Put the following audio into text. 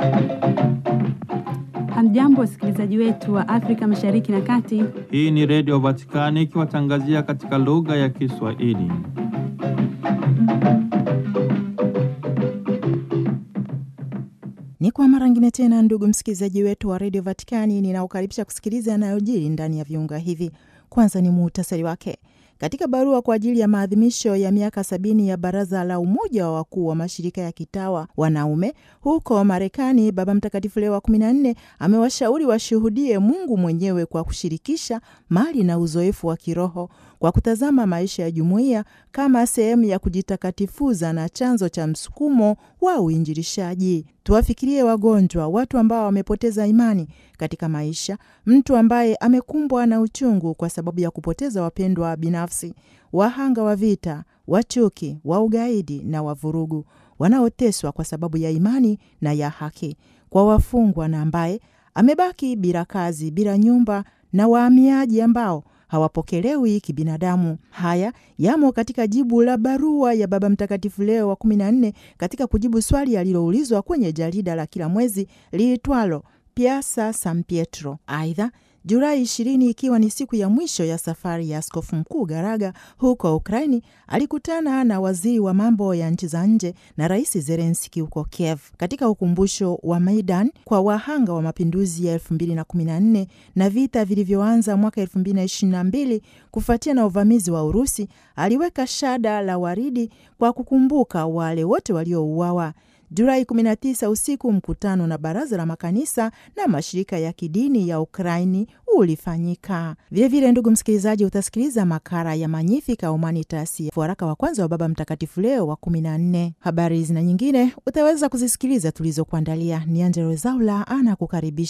Hamjambo, wasikilizaji wetu wa Afrika Mashariki na Kati. Hii ni Redio Vatikani ikiwatangazia katika lugha ya Kiswahili. Ni kwa mara ngine tena, ndugu msikilizaji wetu wa redio Vatikani, ninaokaribisha kusikiliza yanayojiri ndani ya viunga hivi. Kwanza ni muhtasari wake. Katika barua kwa ajili ya maadhimisho ya miaka sabini ya Baraza la Umoja wa Wakuu wa Mashirika ya Kitawa Wanaume huko Marekani, Baba Mtakatifu Leo wa kumi na nne amewashauri washuhudie Mungu mwenyewe kwa kushirikisha mali na uzoefu wa kiroho kwa kutazama maisha ya jumuiya kama sehemu ya kujitakatifuza na chanzo cha msukumo wa uinjilishaji. Tuwafikirie wagonjwa, watu ambao wamepoteza imani katika maisha, mtu ambaye amekumbwa na uchungu kwa sababu ya kupoteza wapendwa binafsi, wahanga wa vita, wa chuki, wa ugaidi na wa vurugu, wanaoteswa kwa sababu ya imani na ya haki, kwa wafungwa na ambaye amebaki bila kazi, bila nyumba, na wahamiaji ambao hawapokelewi kibinadamu. Haya yamo katika jibu la barua ya Baba Mtakatifu Leo wa kumi na nne katika kujibu swali aliloulizwa kwenye jarida la kila mwezi liitwalo Piazza San Pietro. Aidha, Julai ishirini ikiwa ni siku ya mwisho ya safari ya Askofu Mkuu Garaga huko Ukraini, alikutana na waziri wa mambo ya nchi za nje na Rais Zelenski huko Kiev katika ukumbusho wa Maidan kwa wahanga wa mapinduzi ya elfu mbili na kumi na nne na vita vilivyoanza mwaka elfu mbili na ishirini na mbili kufuatia na uvamizi wa Urusi. Aliweka shada la waridi kwa kukumbuka wale wote waliouawa. Julai 19 usiku, mkutano na baraza la makanisa na mashirika ya kidini ya Ukraini ulifanyika. Vilevile, ndugu msikilizaji, utasikiliza makala ya Magnificat Humanitas, waraka wa kwanza wa Baba Mtakatifu Leo wa 14. Habari hizi na nyingine utaweza kuzisikiliza tulizokuandalia. Ni Angelo Zaula ana kukaribisha.